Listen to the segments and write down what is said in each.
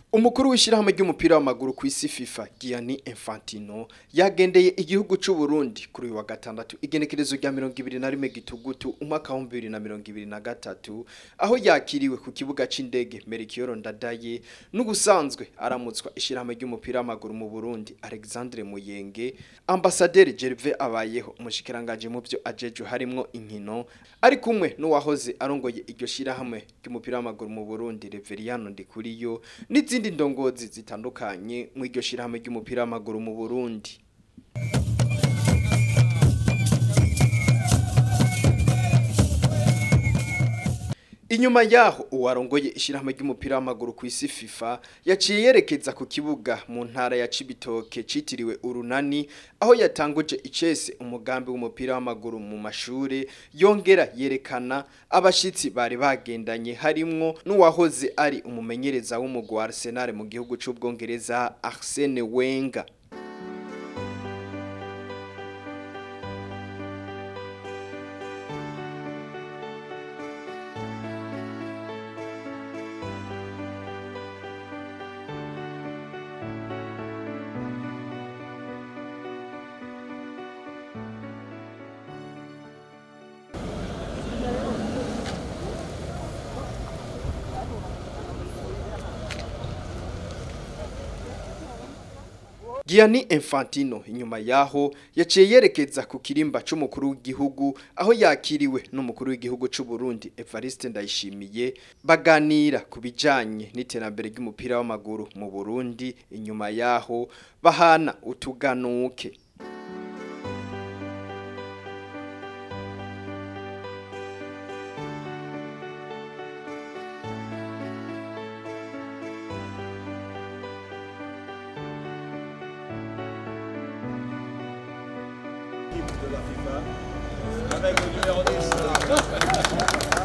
Umukuru w'ishirahamwe ry'umupira w'amaguru ku isi FIFA Gianni Infantino yagendeye igihugu c'u Burundi kuri uyu wa gatandatu igenekerezo rya 21 gitugutu umwaka wa 2023 aho yakiriwe ku kibuga c'indege Melchior Ndadaye n'ubusanzwe aramutswa ishirahamwe ry'umupira w'amaguru mu Burundi Alexandre Muyenge Ambassadeur Gervais Abayeho umushikiranganje mu byo ajeje harimwo inkino ari kumwe n'uwahoze arongoye iryo shirahamwe ry'umupira w'amaguru mu Burundi Reveriano Ndikuriyo n'izindi ndongozi zitandukanye mu iryo shirahamwe ry'umupira w'amaguru mu Burundi Inyuma yaho uwarongoye ishirahamwe ry'umupira w'amaguru ku isi FIFA yaciye yerekeza ku kibuga mu ntara ya Cibitoke citiriwe Urunani aho yatanguje icese umugambi w'umupira w'amaguru mu mashure yongera yerekana abashitsi bari bagendanye harimwo n'uwahoze ari umumenyereza w'umugwi wa Arsenal mu gihugu c'ubwongereza Arsene Wenger Gianni Infantino inyuma yaho yaciye yerekeza ku kirimba c'umukuru w'igihugu aho yakiriwe n'umukuru w'igihugu c'u Burundi Evariste Ndayishimiye baganira ku bijanye n'iterambere ry'umupira w'amaguru mu Burundi inyuma yaho bahana utuganuke de la FIFA avec le numéro 10.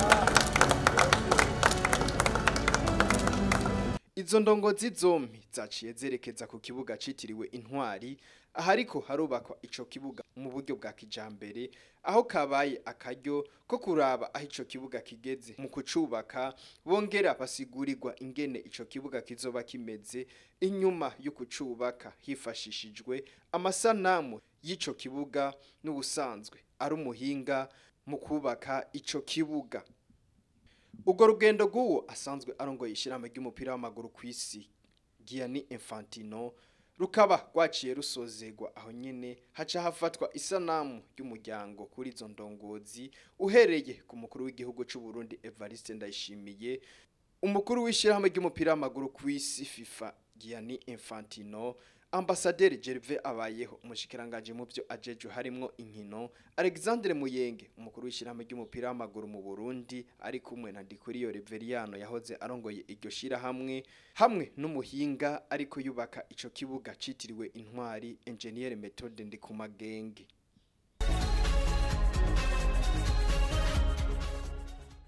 Izo ndongozi zompi zaciye zerekeza ku kibuga citiriwe intwari ahariko harubakwa ico kibuga mu buryo bwa kijambere aho kabaye akaryo ko kuraba aho ico kibuga kigeze mu kucubaka bongera basigurirwa ingene ico kibuga kizoba kimeze inyuma yo kucubaka hifashishijwe amasanamu y'ico kibuga n'ubusanzwe ari umuhinga mu kubaka ico kibuga Ugo rugendo rw'uwo asanzwe arongoye ishirahamwe ry'umupira w'amaguru ku isi Gianni Infantino rukaba rwaciye rusozegwa aho nyene haca hafatwa isanamu y'umuryango kuri izo ndongozi uhereye ku mukuru w'igihugu c'u Burundi Evariste Ndayishimiye umukuru w'ishirahamwe ry'umupira w'amaguru ku isi FIFA Gianni Infantino Ambassadeur Gervais Abayeho umushikiranganje mu byo ajeje harimwo inkino Alexandre Muyenge umukuru w'ishirahamwe ry'umupira w'amaguru mu Burundi ari kumwe na Ndikuriyo Reveriano yahoze arongoye iryo shirahamwe hamwe n'umuhinga ariko yubaka ico kibuga citiriwe intwari Engineer Methode Ndikumagenge